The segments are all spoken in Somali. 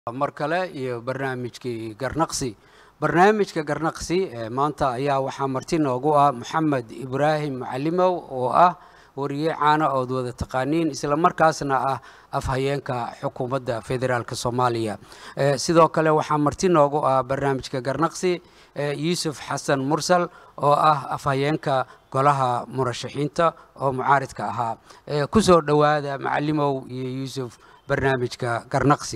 mar kale iyo barnaamijkii garnaqsi barnaamijka garnaqsi maanta ayaa waxaa marti noogu ah moxamed ibraahim macalimow oo ah wariye caana ood wada taqaaniin isla markaasna ah afhayeenka xukuumadda federaalk soomaaliya sidoo kale waxaa marti noogu ah barnaamijka garnaqsi yuusuf xasan mursal oo ah afhayeenka golaha murashaxiinta oo mucaaridka ahaa kusoo dhowaada macalimow iyo yuusuf barnaamijka garnaqsi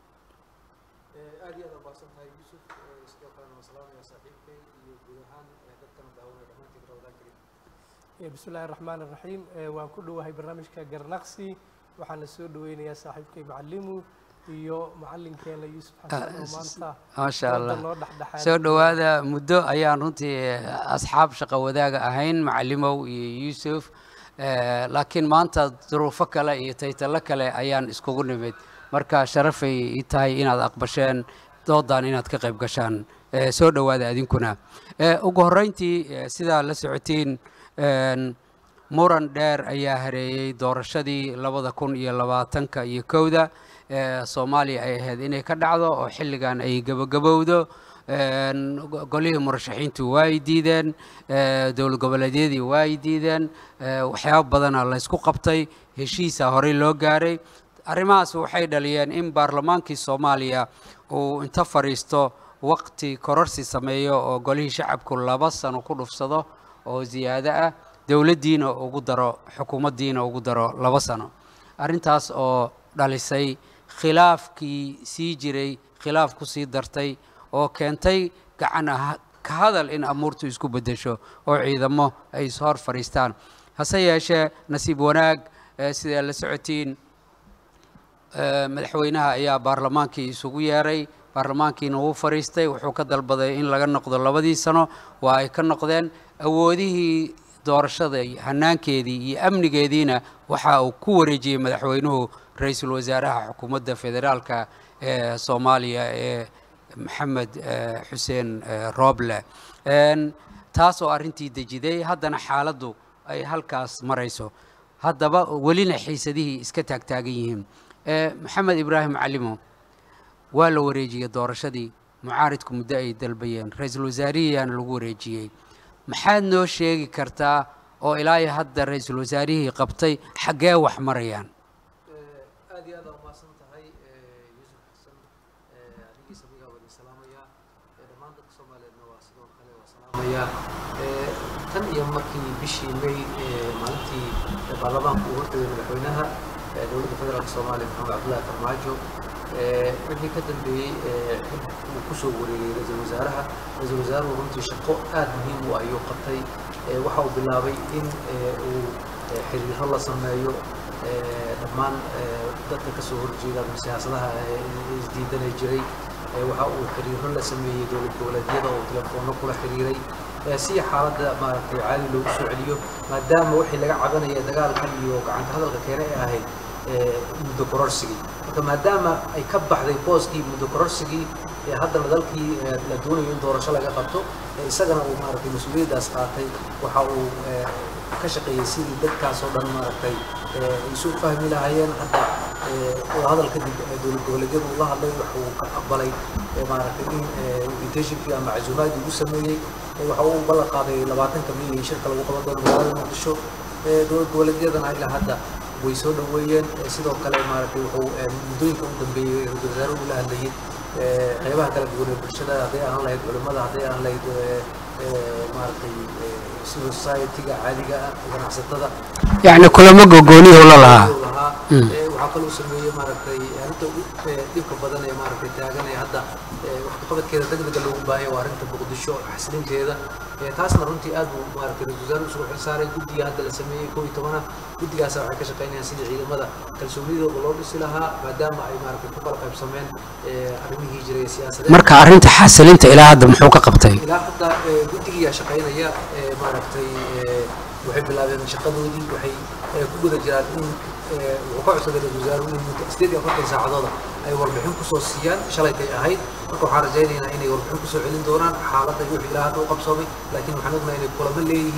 aad iyo aad ubaaqsantahay yuusuf sidoo kalena wasalaamaya saaxiibkay iyo guud ahaan dadkana daawanaya dhammaantiin rawdaan karim bismi illaahi raxmaan iraxiim waan ku dhowahay barnaamijka garnaqsi waxaana soo dhaweynayaa saaxiibkay macalimu iyo macalinkeena yuusuf xasan oo maanta maasha allah noo dhexdhexaad soo dhowaada muddo ayaan runtii asxaab shaqo wadaaga ahayn macalimow iyo yuusuf laakiin maanta duruufo kale iyo taytalo kale ayaan iskugu nimid marka sharafay ii tahay inaad aqbasheen doodan inaad ka qayb gashaan soo dhowaada adinkuna ugu horreyntii sidaa la socotiin muran dheer ayaa hareeyey doorashadii labada kun iyo labaatanka iyo kowda soomaaliya ay ahayd inay ka dhacdo oo xilligan ay gebagabowdo golihii murashaxiintu waa ay diideen dowlad goboleedyadii waa ay diideen waxyaabo badana laysku qabtay heshiisa horey loo gaaray arrimahaas waxay dhaliyeen in baarlamaankii soomaaliya uu inta fadhiisto waqti kororsi sameeyo oo golihii shacabku laba sano ku dhufsado oo ziyaado ah dowladdiina ugu daro xukuumaddiina ugu daro laba sano arrintaas oo dhalisay khilaafkii sii jiray khilaaf ku sii dartay oo keentay gacan ka hadal in amuurtu isku beddesho oo ciidamo ay ishor fadhiistaan hase yeeshee nasiib wanaag sidaa la socotiin madaxweynaha ayaa baarlamaankii isugu yeeray baarlamaankiina wuu fadhiistay wuxuu ka dalbaday in laga noqdo labadii sano waa ay ka noqdeen awoodihii doorashada hanaankeedii iyo amnigeediina waxa uu ku wareejiyey madaxweynuhu ra-iisul wasaaraha xukuumadda federaalka ee soomaaliya ee maxamed xuseen rooble taas oo arrintii dejiday haddana xaaladdu ay halkaas marayso haddaba welina xiisadihii iska taagtaagan yihiin maxamed ibraahim macalimo waa la wareejiyey doorashadii mucaaridku muddo ay dalbayeen ra-iisul wasaarihiiyaana lagu wareejiyey maxaad noo sheegi kartaa oo ilaa iyo hadda ra-iisul wasaarihii qabtay xaggee wax marayaan aad iyo aad aa umahadsan tahay yuusuf xasan adigii samigaa waa idin salaamayaa dhammaan dadka soomaaliyeedna waa sidoo kale waa salaamayaa tan iyo markii bishii may maalintii baarlamaanku uu hortagay madaxweynaha dowladda federaalk soomaaliya maxamed cabdullahi farmaajo wixii ka dambeeyey uu kusoo wareegay ra-iisul wasaaraha ra-iisul wasaaruhu runtii shaqo aad muhiim u ayuu qabtay waxa uu bilaabay in uu xiriiro la sameeyo dhammaan dadka kasoo horjeeda siyaasadaha isdiidanay jiray waxa uu xiriiro la sameeyey dowlad goboleedyada oo telefoonno kula xiriiray si xaaladda maaragtay caadi loogu soo celiyo maadaama wixii laga cabanaya dagaalkan iyo gacanta hadalka keene ay ahayd muddo kororsigii marka maadaama ay ka baxday booskii muddo kororsigii haddana dalkii la doonayo in doorasho laga qabto isagana uu maaragtay mas-uuliyaddaas qaatay waxa uu ka shaqeeyey sidii dadkaas oo dhan maaragtay isu fahmi lahaayeen hadda oo hadal kadib dowlad goboleedyadu ula hadlay wuxuu ka aqbalay maaragtay in invitationkii ama casuumaadii ugu sameeyey waxa uu ballan qaaday labaatanka milyan shirka lagu qaban doono magaalada muqdisho dowlad goboleedyadana ilaa hadda way soo dhoweeyeen sidoo kale maaragtay wuxuu muddooyinka u dambeeyey ra-iisul wasaaruhu ula hadlayay qeybaha kala duwan ee bulshada hadday ahaan lahayd culimmada hadday ahaan lahayd maaragtay civil society-ga caadiga ah ganacsatada yacni kulamo gogooniyuu la lahaa lahaa waxaa kaloo sameeyey maaragtay arrinta ugu dhibka badan ee maaragtay taagan ee hadda waxqabadkeeda degdega loogu baahaya waa arrinta muqdisho xasilinteeda taasna runtii aad buu maaragtay ra-isul wasaaruhu isugu xilsaaray guddiga hadda la sameeyey koob iyo tobana guddigaasa waxay ka shaqaynayaan sidii ciidamada kalsoonidooda loo dhisi lahaa maadaama ay maaragtay ku kala qaybsameen arrimihii jiray siyaasadeed marka arrinta xasilinta ilaa hadda muxuu ka qabtay ilaa hadda guddigiyaa shaqaynaya maaragtay waxay bilaabeen shaqadoodii waxay ku guda jiraan in wuxuu ka codsaday ra-isul wasaaruhu in muddo sideed iyo afartan saacadooda ay warbixin kusoo siiyaan shalaytay ahayd marka waxaan rajaynaynaa inay warbixin kusoo celin doonaan xaaladda wixii ilaa hadda u qabsoomay laakiin waxaan ognahay inay kulamo leeyihiin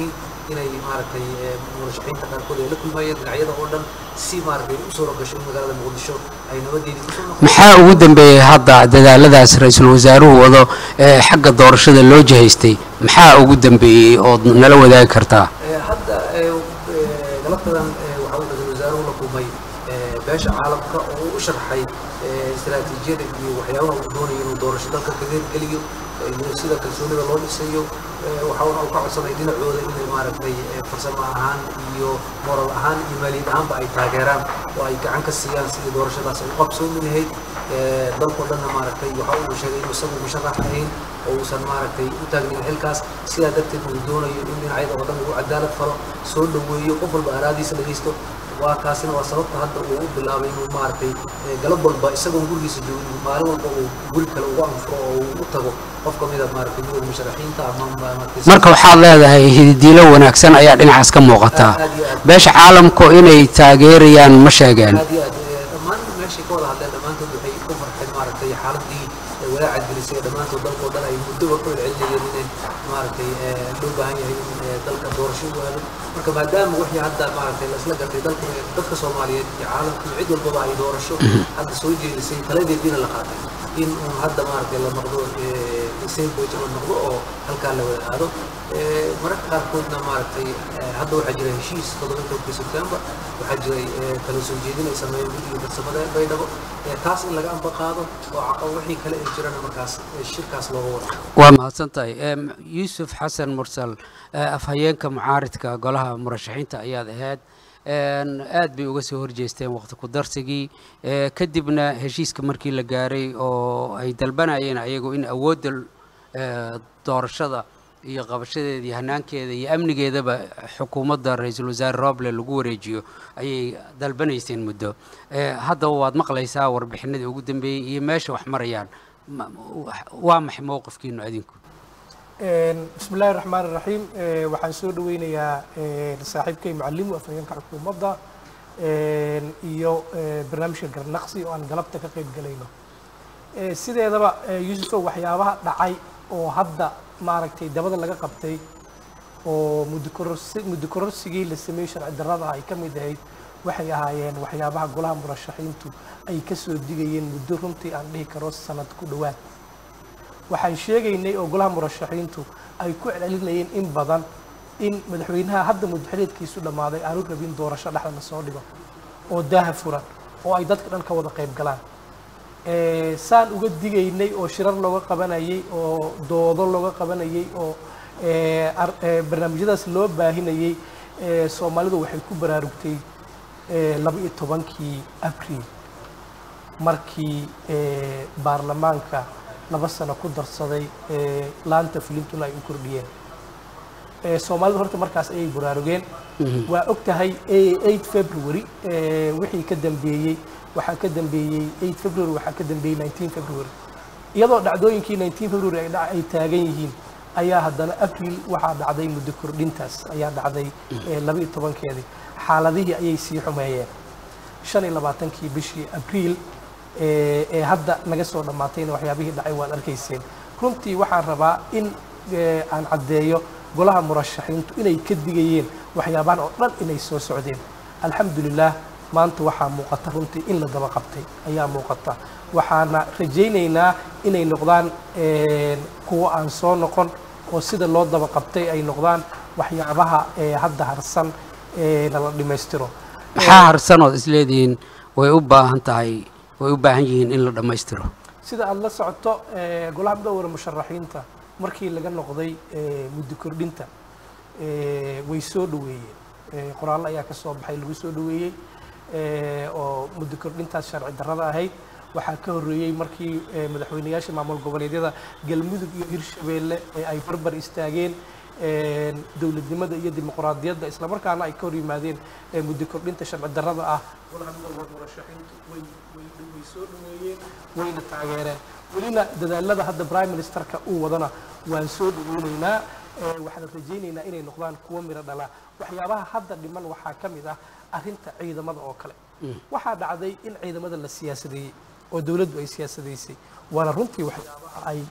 inay maaragtay murashaxiinta qaarkood ay la kulmayeen dhinacyada oo dhan si maaragtay u suura gasho in magaalada muqdisho ay nabadeedii kusoo noqoto maxaa ugu dambeeyey hadda dadaaladaas ra-iisul wasaaruhu wado ee xagga doorashada loo jihaystay maxaa ugu dambeeyey ood nala wadaagi kartaa Ee, hadda ee, ee, galabtadan ee, waxaa uu ra-iisul wasaaruhu la kulmay ee, beesha caalamka oo uu u sharxay ee, istiraatiijiyada iyo waxyaabaha uu doonayo inuu doorasho dalka kaga hirgeliyo ee, iyo sida kalsoonida loo dhisayo ee, waxaana uu ka codsaday dhinacooda inay maaragtay ee, farsamo ahaan iyo moral ahaan iyo maaliyad ahaanba ay taageeraan oo ay gacan ka siiyaan sidii doorashadaas ay u qabsoomi lahayd ee, dalkoo dhanna maaragtay waxa uu sheegay inuu isagu musharax ahayn oo uusan maaragtay u taagnin xilkaas sidaa darteed uu doonayo in dhinacyada oo dhan uu cadaalad falo soo dhoweeyo qof walba araadiisa dhagaysto waa kaasina waa sababta hadda uu u bilaabay inuu maaragtay ee, galab walba isagoon gurigiisa joogin maalin walba uu guri kale ugu anfuro oo uu u tago qof ka mid a maaragtay midowda musharaxiinta ama maaragtay marka waxaad leedahay hididiilo wanaagsan ayaa dhinacaas ka muuqataa aad iyo aad beesha caalamku inay taageerayaan ma sheegeen aad iyo aad ee, dhammaan meeshay ka wada hadleen dhammaantood waxay ku farxeen maaragtay xaaladii ee walaaca gelisay dhammaantood dalkoo dhan ay muddo ka celcelinayeen inay maaragtay ee, loo baahan yahay in ee, dalka doorasho u aado marka maadaama wixii hadda maaragtay la isla gartay dalka dadka soomaaliyeed iyo caalamka iyo cid walbaba ay doorasho hadda soo jeedisay taladeediina la qaatay in uun hadda maaragtay la noqdo sandwich la noqdo oo halkaa la wada aado Ee, mararka qaarkoodna maaragtay ee, hadda waxaa jira heshiis todobankii sebtembar waxaa jiray ee, kala soo jeedin ay sameeyeen guddiga farsamada ee baydhabo Ee, taas in laga amba qaado oo caqa- wixii kale ay jirana markaas ee, shirkaas looga wada waa mahadsan tahay Em, yuusuf xasan mursal eh, afhayeenka mucaaridka golaha murashaxiinta ayaad ahayd En, aad bay uga soo horjeesteen waqti ku darsigii Eh, kadibna heshiiska markii la gaaray oo ay dalbanayeen ayagu in awoodda eh, doorashada iyo qabashadeeda iyo hanaankeeda iyo amnigeedaba xukuumadda ra-iisul wasaare roble lagu wareejiyo ayay dalbanayseen muddo Eh, haddaba waad maqlaysaa warbixinadii ugu dambeeyey iyo meesha wax marayaan Ma- waa maxay mowqifkiinu adinku bismi illaahi raxmaan raxiim waxaan soo dhaweynayaa een, saaxiibkay macalimu afhayeenka xukuumadda een, iyo ee, barnaamijka garnaqsi oo aan galabta ka qayb galayno Ee, sideedaba ee, yuusufow waxyaabaha dhacay oo hadda maaragtay dabada laga qabtay oo muddo kororsi muddo kororsigii la sameeyey sharci darrada ay ka mid ahayd waxay ahaayeen waxyaabaha golaha murashaxiintu ay ka soo digayeen muddo runtii aan dhihi karo sanad ku dhowaad waxaan sheegaynay oo golaha murashaxiintu ay ku celcelinayeen in badan in madaxweynaha hadda muddaxileedkiisu dhammaaday aanu rabin doorasho dhexda la soo dhigo oo daaha furan oo ay dadka dhan ka wada qayb galaan Ee, saan uga digaynay oo shirar looga qabanayay oo doodo looga qabanayay oo ee, ar- ee, barnaamijyadaas loo baahinayay ee, soomaalidu waxay ku baraarugtay ee, laba iyo tobankii abriil markii ee, baarlamaanka laba sano ku darsaday ee, laanta fulintuna ay u kordhiyeen Ee, soomaalidu horta markaas ayay baraarugeen waa og tahay ee, 8 february ee, wixii ka dambeeyey waxaa ka dambeeyey 8 february waxaa ka dambeeyey 19 february iyadoo dhacdooyinkii 19 february ay dhac- ay taagan yihiin ayaa haddana april waxaa dhacday muddo kordhintaas ayaa dhacday ee, laba iyo tobankeedii xaaladihii ayay sii xumeeyeen shan iyo labaatankii bishii abriil ee ee hadda naga soo dhammaatayna waxyaabihii dhacay waad arkayseen runtii waxaan rabaa in ee, aan caddeeyo golaha murashaxiintu inay ka digayeen waxyaabahan oo dhan inay soo socdeen alxamdulilah maanta waxaa muuqata runtii in la daba qabtay ayaa muuqata waxaana rajaynaynaa inay noqdaan een, kuwo aan soo noqon oo sida loo daba qabtay ay noqdaan waxyaabaha ee hadda harsan ee nala dhammaystiro maxaa harsanood isleedihiin way u baahan tahay way u baahan yihiin in la dhammaystiro sida aada la socoto ee, golaha midowda musharaxiinta markii laga noqday ee, muddo kordhinta ee, way soo dhoweeyeen Ee, qoraallo ayaa ka soo baxay lagu soo dhoweeyey ee, oo muddo kordhintaas sharci darrada ahayd waxaa ka horreeyey markii ee, madaxweyneyaasha maamul goboleedyada galmudug iyo hirshabeelle ee ay barbar istaageen ee, dowladnimada iyo dimuqraadiyadda islamarkaana ay ka hor yimaadeen ee, muddo kordhinta sharci darrada ah golaha midowda murashaxiintu way way way soo dhoweeyeen wayna taageereen welina dadaalada hadda prime ministerka uu wadana waan soo dhaweynaynaa ee, waxaan rajaynaynaa inay noqdaan kuwo miro dhala waxyaabaha hadda dhiman waxaa ka mid ah arrinta ciidamada oo kale waxaa dhacday in ciidamada la siyaasadeeyey oo dowladdu ay siyaasadaysay waana runtii waxyaabaha ay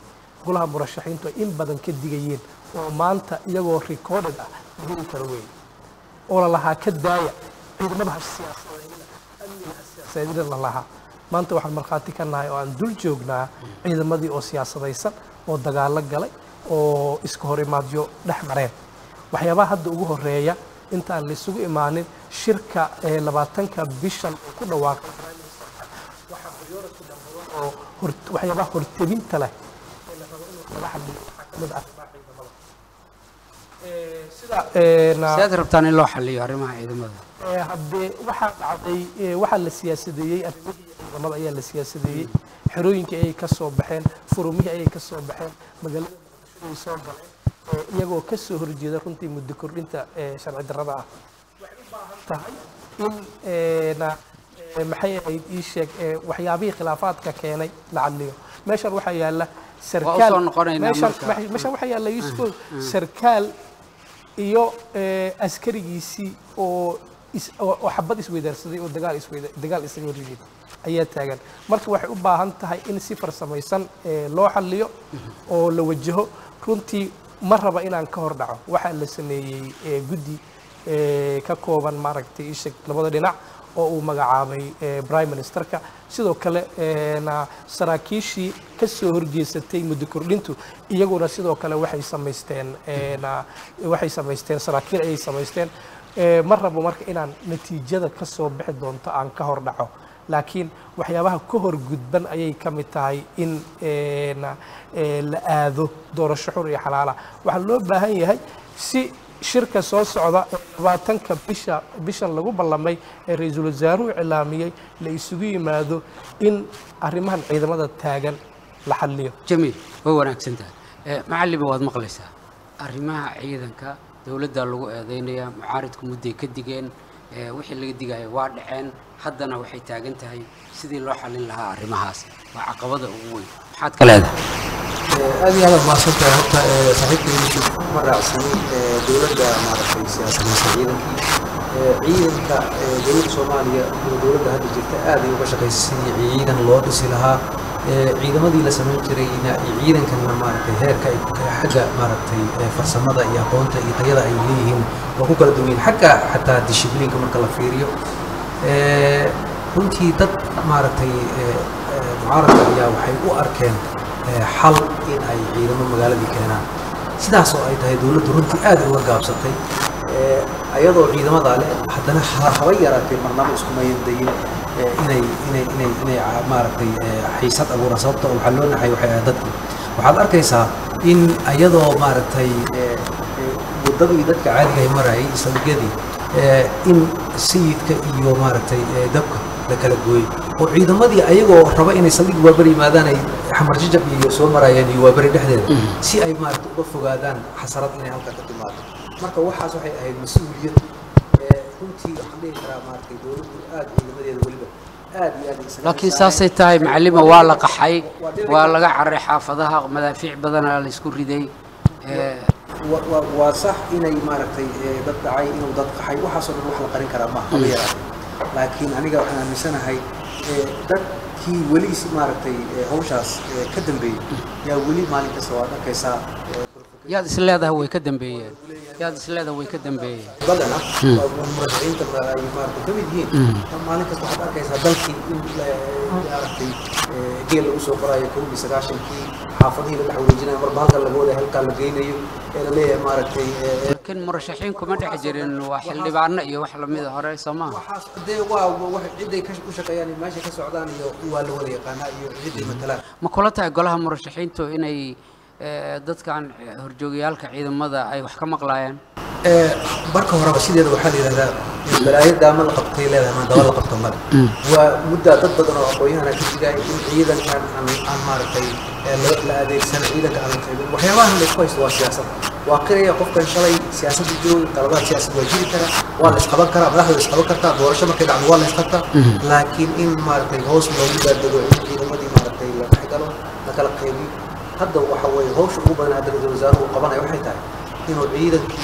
golaha murashaxiintu ay in badan ka digayeen oo maanta iyagoo recorded ah la heli karo weeye oo la lahaa ka daaya ciidamada ha siyaasadeynina amniga ha siyaasadeynina la lahaa maanta waxaan markhaati ka nahay oo aan dul joognaa ciidamadii oo siyaasadaysan oo dagaalo galay oo iska hor imaadyo dhex mareen waxyaabaha hadda ugu horeeya intaan laysugu imaanin shirka ee labaatanka bishan oo ku dhawaaqay prime ministerka waxaa priority dhambadan oo hor- waxyaabaha hortebinta leh ee la rabo in wax laga hadliyo waxaa ka mid ah arrimaha ciidamada Ee, sida ee, na- sidaad rabtaan in loo xaliyo arrimaha ciidamada Ee, haddee waxaa dhacday ee, waxaa la siyaasadeeyey arrimihii ciidamada ayaa la siyaasadeeyey xerooyinkii ayay ka soo baxeen furumihii ayay ka soo baxeen magaalada muqdisho ay soo galeen ee, iyagoo ka soo horjeeda runtii muddo kordhinta ee sharci darrada ah waxay u baahan tahay in ee, na ee, maxay ahayd ii sheeg ee, waxyaabihii khilaafaadka keenay la cadliyo meeshan waxaa yaala sarkaal soo noqonaynaa meeshan marka. meeshan waxaa yaala yuusuf sarkaal iyo ee, askarigiisii oo is- oo oo xabad isweydaarsaday oo dagaal isweyda dagaal isaga horyihiin ayaa taagan marka waxay u baahan tahay in si farsamaysan ee, loo xalliyo oo la wajaho runtii ma raba inaan ka hor dhaco waxaa la sameeyey ee, guddi ee, ka kooban maaragtay isheg labada dhinac oo uu magacaabay ee, prime ministerka sidoo kale ee, na saraakiishii ka soo horjeesatay muddo kordhintu iyaguna sidoo kale waxay samaysteen ee, na waxay samaysteen saraakiil ayay samaysteen Ee, ma rabo marka inaan natiijada ka soo bixi doonto aan ka hor dhaco laakiin waxyaabaha ka hor gudban ayay ka mid tahay in ee, na- ee, la aado doorasho xur iyo xalaala waxaa loo baahan yahay si shirka soo socda ee labaatanka bisha bishan lagu ballamay ee ra-iisul wasaaruhu cilaamiyey la isugu yimaado in arrimahan ciidamada taagan la xalliyo jamiil way wanaagsan tahay Eh, macallima waad maqlaysaa arrimaha ciidanka dowladda lagu eedeynayaa mucaaridku mudday ka digeen eh, wixii laga digaya waa dhaceen haddana waxay taagan tahay sidii loo xallin lahaa arrimahaas waa caqabada ugu weyn maxaad ka leedahay aad iyo aad mahadsantahay horta ee, saaxiibkay yusuf ma raacsanin ee, dowladda maaragtay siyaasadaysa ciidankii Ee, ciidanka ee, dowladda soomaaliya iyo dowladda hadda jirta aad ay uga shaqaysay sidii ciidan loo dhisi lahaa Ee, ciidamadii la samayn jirayna iyo ciidankanna maaragtay heerka ay xagga maaragtay ee, farsamada iyo aqoonta iyo tayada ay leeyihiin waa ku kala duwan yihiin xagga xataa dishibliinka marka la fiiriyo Ee, runtii dad maaragtay ee, ee, mucaaradka ayaa waxay u arkeen ee, xal in ay ciidamo magaaladii keenaan sidaas oo ay tahay dowladdu runtii aad ay uga gaabsatay Ee, ayadoo ciidamadaa leh haddana ha- haba yaraatee marnabo iskumayan dayin ee, inay inay inay inay ca- maaragtay ee, xiisad abuuraan sababta oo waxaa loo naxay waxay ahayd dadku waxaad arkaysaa in ayadoo maaragtay ee, ee, waddadii dadka caadiga ay marayay saldhigyadii ee, in sayidka iyo maaragtay ee, dabka la kala gooyey oo ciidamadii ayagoo raba inay saldhig waaberi yimaadaan ay xamar jajab iyo soo marayeen iyo waaberi dhexdeeda si ay maaragtay uga fogaadaan xasarad inay halka ka timaado marka waxaas waxay ahayd mas-uuliyad ee, runtii waxaan dhihi karaa maaragtay dowladdu aad ciidamadeeda weliba aad iyo aad ay isaga laakiin xisaabeen. saasay tahay macallima waa la qaxay Waa dhici waa karta. laga carray xaafadaha madaafiic badanaa la isku riday Eh, wa- wa- waa sax inay maaragtay ee, dad dhacay inuu dad qaxay waxaasoo dhan wax la qarin karaa maaha haba yaraatee laakiin aniga waxaan aaminsanahay ee, dadkii weli si maaragtay ee, hawshaas ee, ka dambeeyey yaa weli maalin kasta waad arkaysaa ee, yaad is leedahay way ka dambeeyeen yaad is leedahay way ka dambeeyeen badan ah waa murashaxiinta ma- ay maaragtay ka mid yihiin maalin kasta waxaad arkaysaa dalkii in la- maaragtay ee, geel lagu soo qoraayo kow iyo sagaashankii xaafadihii la dhex wareejinayo marba halkan laga wada halkaa la geynayo ee la leeyahay maaragtay ee, laakiin murashaxiin kuma dhex jirin waa xildhibaano iyo wax lamida hore soo maaha waxaas dee waa wax ciday ka u shaqeeyaan iyo meesha ka socdaan iyo waa la wada yaqaanaa iyo ciday matalaan ma kula tahay golaha murashaxiintu inay eh, dadkan eh, horjoogayaalka ciidamada ay wax ka maqlaayaan Ee, marka horeba sideeda waxaa la yidhahdaa balaayo daama la qabtay leedahay maa daba la qabto male waa muddaa dad badan oo aqoonyahana ka jigaya in ciidankan aan aan maaragtay ee, la la adeegsano ciidanka aan la qaybin waxyaabahan la isku haysto waa siyaasad waa qiraya qofkan shalay siyaasadda joogay qaladaad siyaasad waa jiri kara waa la isqaban karaa madaxda la isqaban kartaa doorasho markay dhacdo waa la isqabtaa laakiin in maaragtay hoos loogu daadego in ciidamadii maaragtay la dhexgalo la kala qaybiyo hadda waxa weeye hawsha ugu badan hadda ra-iisul wasaaruhu uu qabanaya waxay tahay inuu ciidankii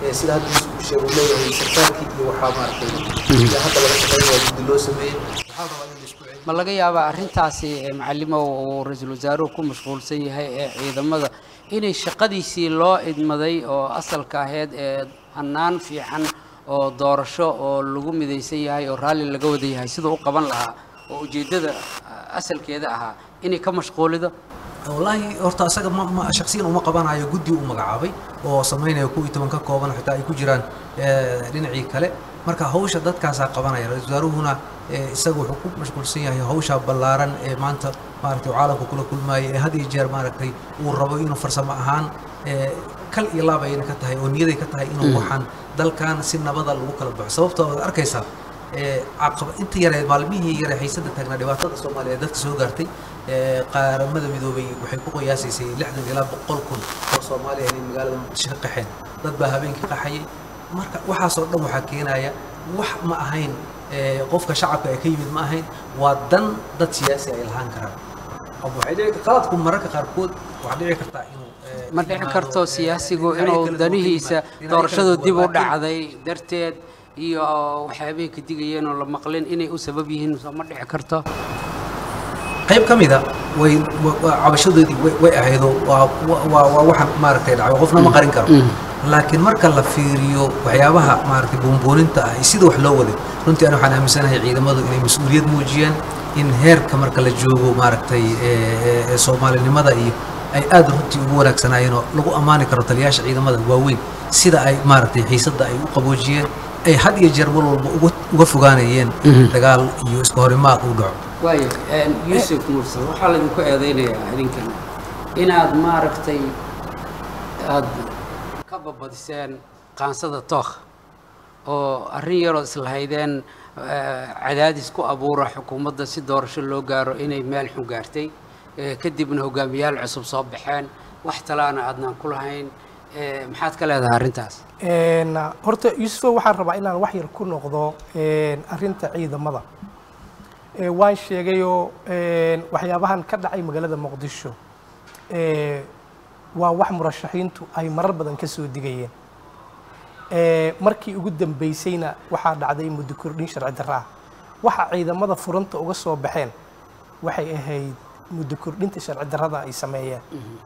ee sida hadda isku sheegay uu leeyahay sarkaalkii iyo waxaa maaragtay iyo hadda laga shaqeynaya guddi loo sameeyey waxaa rabaa in la isku celiyo ma laga yaabaa arrintaasi ee macalimow uu ra-iisul wasaaruhu ku mashquulsan yahay ee ciidamada inay shaqadiisii loo idmaday oo asalka ahayd ee hannaan fiican oo doorasho oo lagu midaysan yahay oo raalli laga wada yahay siduu u qaban lahaa oo ujeeddada ah, asalkeeda ahaa inay ka mashquulido wallaahi horta asaga ma ma shaksiyan uma qabanayo guddi uu magacaabay oo samaynaya kuwii toban ka kooban xitaa ay ku jiraan eh, dhinacii kale marka hawsha dadkaasaa qabanaya ra-iisul wasaaruhuna eh, isaga wuxuu ku mashquulsan yahay hawsha ballaaran ee maanta maaragtay uu caalamka kula kulmaaya ee had iyo jeer maaragtay uu rabo inuu farsamo ahaan eh, kal iyo laab ayna ka tahay oo niyaday ka tahay inuu waxaan dalkan si nabada lagu kala baxo sababtoo waad arkaysaa ee caqaba inta yare maalmihii yare xiisada taagnaa dhibaatada soomaaliya ee dadka soo gaartay ee qaaramada midoobay waxay ku qiyaasaysay lixdan ilaa boqol kun oo soomaaliya inay magaalada muqdisho ka qaxeen dad baa habeenkii qaxayay marka waxaasoo dhan waxaa keenaya wax ma ahayn ee qofka shacabka ee ka yimid ma ahayn waa dan dad siyaasi ay lahaan karaan ama waxay dhici qaladku mararka qaarkood waxaa dhici kartaa inuu ee, ma dhici imaado, karto ee, siyaasigu dhinacyo inuu kala duwan ka danihiisa yimaado, dhinacyo kala doorashadu duwan, dib u laakiin- dhacday darteed iyo waxyaabihii ka digayeen oo la maqlin inay u sabab yihiin soo ma dhici karto qayb ka mida way wa- waa cabashadoodii way- way ahaydoo waa waa- waa waa waxaan maaragtay dhacay qofna ma qarin karo laakiin marka la fiiriyo waxyaabaha maaragtay buunbuuninta ah iyo sida wax loo waday runtii ani waxaan aaminsanahay ciidamadu inay mas-uuliyad muujiyaan in heerka marka la joogo maaragtay ee- ee- ee soomaalinimada iyo ay aad runtii ugu wanaagsanaayeen oo lagu ammaani karo taliyaasha ciidamada waaweyn sida ay maaragtay xiisadda ay u qaboojiyeen ay had iyo jeer mar walba uga uga fogaanayeen dagaal iyo iska horimaad uu dhaco waayo yuusuf muuse waxaa laydinku eedeynayaa idinkan inaad maaragtay aad ka babadiseen qaansada tookh oo arrin yaroo islahaydeen eh, cadaadis ku abuura xukuumadda si doorasho loo gaaro inay meel xun gaartay eh, kadibna hogaamiyaal cusub soo baxeen wax talaana aadnaan ku lahayn eh, maxaad ka leedahay arrintaas Een, horta yuusufo waxaan rabaa inaan wax yar ku noqdo een, arrinta ciidamada Ee, waan sheegayoo een, waxyaabahan ka dhacay magaalada muqdisho ee, waa wax murashaxiintu ay marar badan ka soo digayeen Ee, markii ugu dambeysayna waxaa dhacday muddo kordhin sharci darro ah waxa ciidamada furanta uga soo baxeen waxay ahayd muddo kordhinta sharci darrada ay sameeyeen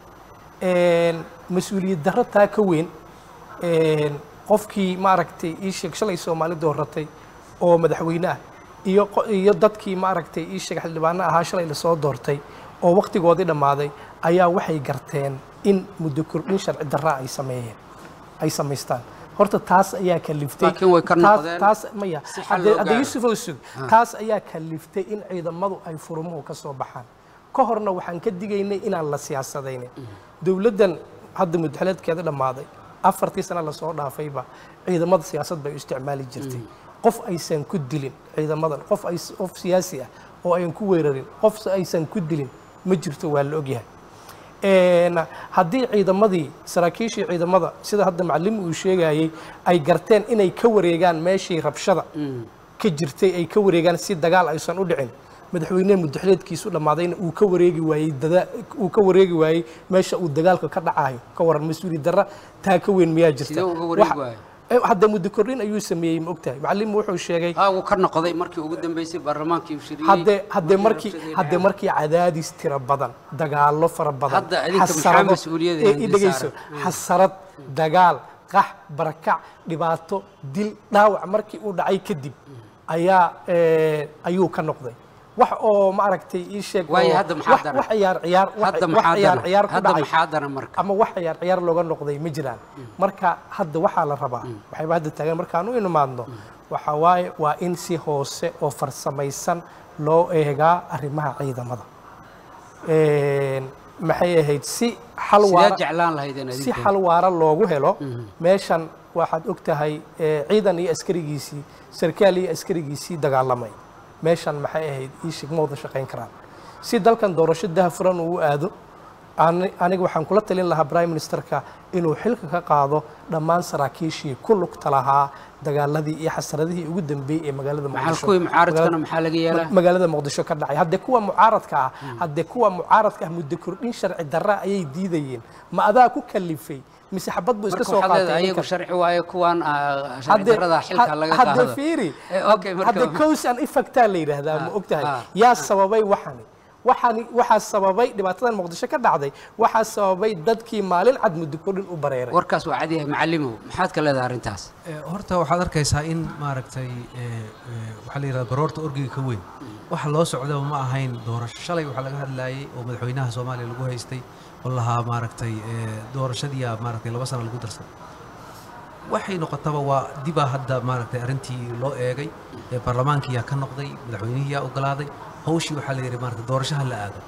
Een, mas-uuliyad darro taa ka weyn een, qofkii maaragtay ii sheeg shalay soomaali dooratay oo madaxweyne ah iyo qo- iyo dadkii maaragtay ii sheeg xildhibaano ahaa shalay lasoo doortay oo waqtigoodii dhammaaday ayaa waxay garteen in muddo kordhin sharci darra ay sameeyeen ay samaystaan horta taas ayaa kaliftay Laakiin way ka taas- noqdeen taas maya si xal hadde loo hadde gaaro. yusuf oo sug taas ayaa kaliftay in ciidamadu ay furumuhu ka soo baxaan ka horna waxaan ka digaynay inaan la siyaasadaynin dowladdan hadda mudxaleedkeeda dhammaaday afartii sano lasoo dhaafayba ciidamada siyaasad bay u isticmaali jirtay qof aysan ku dilin ciidamadan qof ay qof siyaasi ah oo ayan ku weerarin qof aysan ku dilin ma jirto waa la ogyahay Een, haddii ciidamadii saraakiishii ciidamada sida hadda macallim uu sheegayay ay garteen inay ka wareegaan meeshii rabshada ka jirtay ay ka wareegaan si dagaal aysan u dhicin madaxweyne mudaxleedkiisu dhammaadayna uu ka wareegi waayey dada uu ka wareegi waayey meesha uu dagaalka ka dhacayo ka waran mas-uuliyad darra taa ka weyn miyaa jirta Sidee uga wareegi Waxa- waayo? Eh, hadda muddo kordhin ayuu sameeyey ma ogtahay macallim wuxuu sheegay haa wuu ka noqday markii ugu dambeysay baarlamaankii uu shiriyey hadde hadde markii rabshadii hadde dhaceen. markii cadaadis tira badan dagaallo fara badan Hadda idinka maxaa xasarado- mas-uuliyadda ee, idin i dhegeyso saaran? xasarad dagaal qax barakac dhibaato dil dhaawac markii uu dhacay kadib ayaa eh, ayuu ka noqday wax oo maaragtay ii sheeg waayo oo- hadda maxaa wax- daran? wax ciyaar ciyaar wax hadda wax maxaa ciyaar daran ciyaar ku hadda dhacay maxaa daran marka ama wax ciyaar ciyaar looga noqday ma jiraan marka hadda waxaa la rabaa waxayba hadda taagan markaan u imaadno waxa waaye waa in si hoose oo farsamaysan loo eegaa arrimaha ciidamada Een, maxay ahayd si xal sidee waara jeclaan lahaydeen si adinka xal waara loogu helo meeshan waxaad og tahay eh, ciidan iyo askarigiisii sarkaal iyo askarigiisii dagaalamay meeshan maxay ahayd ii shig ma wada shaqayn karaan si dalkan doorasho dahafuran uu u aado ani- aniga waxaan kula talin lahaa prime ministerka inuu xilka ka qaado dhammaan saraakiishii ku lugta lahaa dagaaladii iyo xasaradihii ugu dambeeyey ee magaalada maxaa muqdisho kuwii mucaaradkana maxaa laga yeelaa Ma- magaalada muqdisho ka dhacay haddee kuwa mucaaradka ah haddee kuwa mucaaradka ah muddo kordhin sharci darra ayay diidayeen ma adaa ku kalifay mise xabad buu iska marka soo waxaad leedahay qaatay ayagu ninkan? sharci waaye kuwaan ah, sharci Hadde- darrada xilka had- laga hadde qaado fiiri Eh, okay, marka- hadde cause and effectaa la yidhaahdaa ma Ah, ogtahay ah, yaa sababay waxani waxani waxaa sababay dhibaatadan muqdisho ka dhacday waxaa sababay dadkii maalin cad muddo kordhin u bareeray warkaas waa cad yahay macalimow maxaad ka leedahay arrintaas Eh, horta waxaad arkaysaa in maaragtay eh, eh, waxaa la yidhahda baroorta orgiga ka weyn waxa loo socdaba ma ahayn doorasho shalay waxaa laga hadlaayay oo madaxweynaha soomaaliya lagu haystay oo lahaa maaragtay eh, doorashadiiyaa maaragtay laba sano lagu darsaday waxay noqotaba waa dibaa hadda maaragtay arrintii loo eegay ee baarlamaankiyaa ka noqday madaxweynihiyaa ogolaaday hawshii waxaa la yidhi maaragtay doorashaha la aado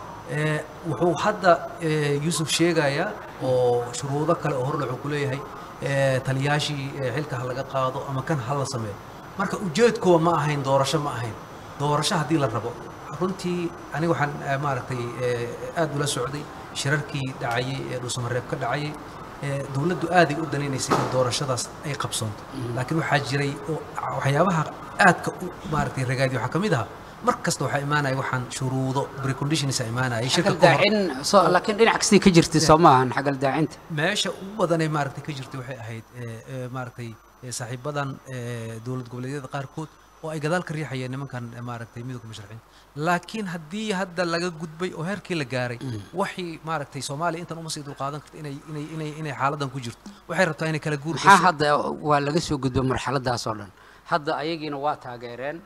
Eh, wuxuu hadda eh, yuusuf sheegayaa oo shuruudo kale oo hordhac uu ku leeyahay eh, taliyaashii eh, xilka ha laga qaado ama kan ha la sameeyo marka ujeedkuwa ma ahayn doorasho ma ahayn doorasho haddii la rabo runtii aniga waxaan eh, maaragtay eh, aad ula socday shirarkii dhacayay ee dhuusamareeb ka dhacayay eh, dowladdu aaday u danaynaysay in doorashadaas ay qabsoonto laakiin waxaa jiray oo waxyaabaha aadka u maaragtay ragaadi waxaa ka mid ahaa mar kasta waxaa imaanaya waxaan shuruudo preconditions imaanaya shirka xagal ka hor daacin soo laakiin dhinac kastii ka jirtay soo maahan xagal daacinta meesha ugu badanee maaragtay ka jirtay waxay ahayd eh, eh, maaragtay eh, saaxiibadan eh, dowlad goboleedyada qaarkood oo ay gadaal ka riixayeen nimankan eh, maaragtay midowga musharaxiinta laakiin haddii hadda laga gudbay oo heerkii la gaaray waxay maaragtay soomaaliya intan uma sii dulqaadan karta inay inay inay inay xaaladan ku jirto waxay rabtaa inay kala guur maxaa gasho hadda waa laga soo gudbay marxaladaas oo dhan hadda ayagiina waa taageereen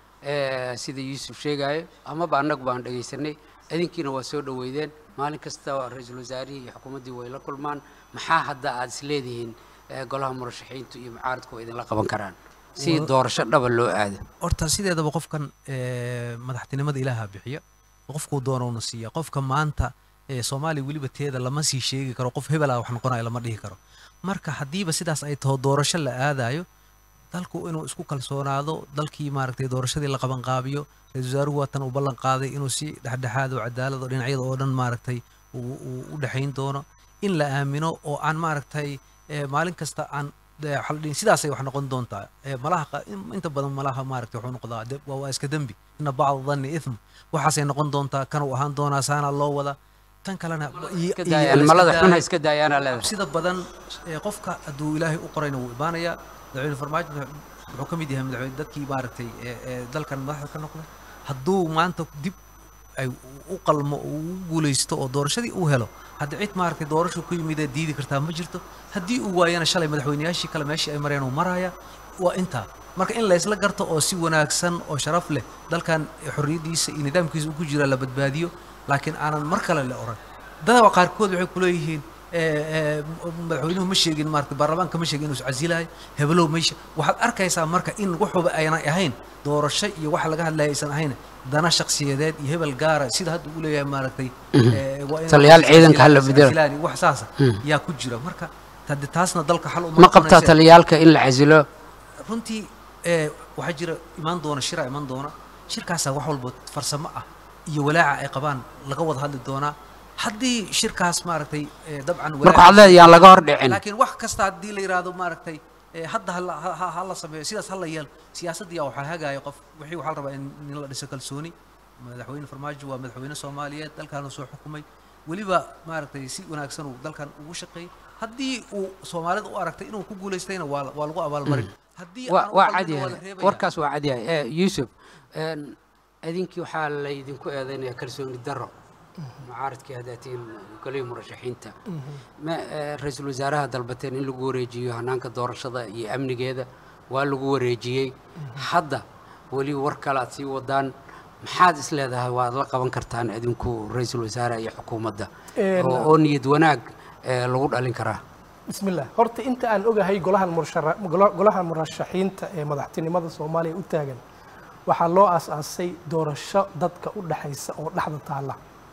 eh, sida yuusuf sheegayo amaba annagu baan dhegaysanay idinkiina waa soo dhoweydeen maalin kasta ra-iisul wasaarihii iyo xukuumaddii way la kulmaan maxaa hadda aad isleedihiin eh, golaha murashaxiintu iyo mucaaradku waa idinla qaban karaan si doorasho dhaba loo aado horta sideedaba qofkan eh, madaxtinimada ilaaha bixiya qofkuu doonowna siiya qofka maanta eh, soomaaliya weliba teeda lama sii sheegi karo qof hebel ah wax noqonayo lama dhihi karo marka haddiiba sidaas ay taho doorasho la aadayo dalku inuu isku kalsoonaado dalkii maaragtay doorashadii la qabanqaabiyo ra-iisul wasaaruhu waatan uu ballan qaaday inuu si dhexdhexaad oo cadaalad oo dhinacyada oo dhan maaragtay uu uu u dhexayn doono in la aamino oo aan maaragtay eh, maalin kasta aan de- waxaa la dhihi sidaasay wax noqon doontaa Eh, malaha qa- in- inta badan malaha maaragtay wuxuu noqdaa de- waa waa iska dembi ina bacda dhanni ithm waxaasay noqon doontaa kanuu ahaan doonaa saana loo wada tan kalena iyo- iska iyo daayaan la iska malada xun ha daayo. iska daayaana leedahay sida badan ee qofka hadduu ilaahay u qorayna wuu imaanayaa madaxweyne farmaajo wuxuu ka mid yahay madaxweyne dadkii maaragtay ee ee dalkan madaxda ka noqday hadduu maanta dib ay u qalmo uu u guulaysto oo doorashadii uu helo hadda cid maaragtay doorashu ku yimid ee diidi kartaa ma jirto haddii uu waayana shalay madaxweyneyaashii kale meeshii ay mareen uu maraya waa intaa marka in laysla garto oo si wanaagsan oo sharaf leh dalkan xorriyaddiisa iyo nidaamkiisa uu ku jira la badbaadiyo laakiin aanan mar kale la oran dadaba qaarkood waxay ku leeyihiin eh, eh, madaxweynuhu ma sheegin maarata baarlamaanka ma sheegin inuu iscasilayo hebelow meesha waxaad arkaysaa marka in waxuba aynan ahayn doorasho iyo waxa laga hadlaya aysan ahayn dana shakhsiyadeed iyo hebel gaara sida hadda uu leeyahay maaragtay eh, waa in Taliyaal ciidanka hala bedelo. iscasilaan iyo wax saasa yaa ku jira marka hade taasna dalka xal uma ma qabtaa noqonaysa. taliyaalka in la casilo runtii ee waxaa jira imaan doona shira imaan doona shirkaasaa wax walba farsamo ah iyo walaaca ay qabaan laga wada hadli doonaa haddii shirkaas maaragtay ee, dabcan marka waxaad leedahay yaan laga hor dhicin laakiin wax kasta haddii la yidhaahdo maaragtay ee, hadda hala ha- ha- ha la sameeyo sidaas hala yeel siyaasaddiyaa waxaa hagaya qof wixii waxaa la rabaa in in la dhiso kalsooni madaxweyne farmaajo waa madaxweyne soomaaliyeed dalkaanu soo xukumay weliba maaragtay si wanaagsan uu dalkan ugu shaqeeyey haddii uu soomaalida u aragtay inuu ku guulaystayna waa la- waa lagu abaalmarin haddii waa aan u waa qalbina cad waa la yahay reebaya. warkaas waa cad yahay Eh, yuusuf een, idinkii waxaa laydinku eedeynaya kalsooni darro mucaaradkii haddaa tihiin golihii murashaxiinta ma eh, ra-iisul wasaaraha dalbateen in lagu wareejiyo hanaanka doorashada iyo amnigeeda waa lagu wareejiyey hadda weli war kale aad sii wadaan maxaad is leedahay waad la qaban kartaan idinku ra-iisul wasaaraha iyo xukuumadda Een, oo oo niyad wanaag eh, lagu dhalin karaa بسم الله horta inta aan ogahay golaha murashara- gola- golaha murashaxiinta ee madaxtinimada soomaaliya u taagan waxaa loo aas-aasay doorasho dadka u dhaxaysa oo dhexda taalla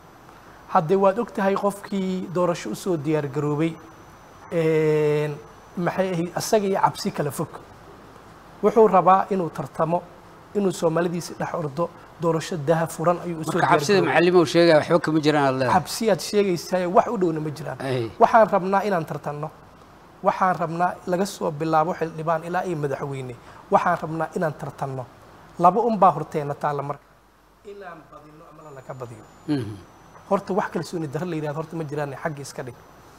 haddee waad og tahay qofkii doorasho usoo diyaar garoobay een, maxay ahayd asaga iyo cabsi kala fog wuxuu rabaa inuu tartamo inuu soomaalidiisa dhex ordo doorasho daha furan ayuu usoo marka cabsida diyaargaroobay. macalimow sheegaya waxba kama jiraan aad leedahay xabsiyaad sheegaysaa wax u dhowna ma jiraan Ay. waxaan rabnaa inaan tartanno waxaan rabnaa laga soo bilaabo xildhibaan ilaa iyo madaxweyne waxaan rabnaa inaan tartanno laba unbaa horteena taalla marka inaan badino ama lanaga badiyo Mhm. horta wax kalsooni darro la yidhahdo horta ma jiraan xagga iska dhig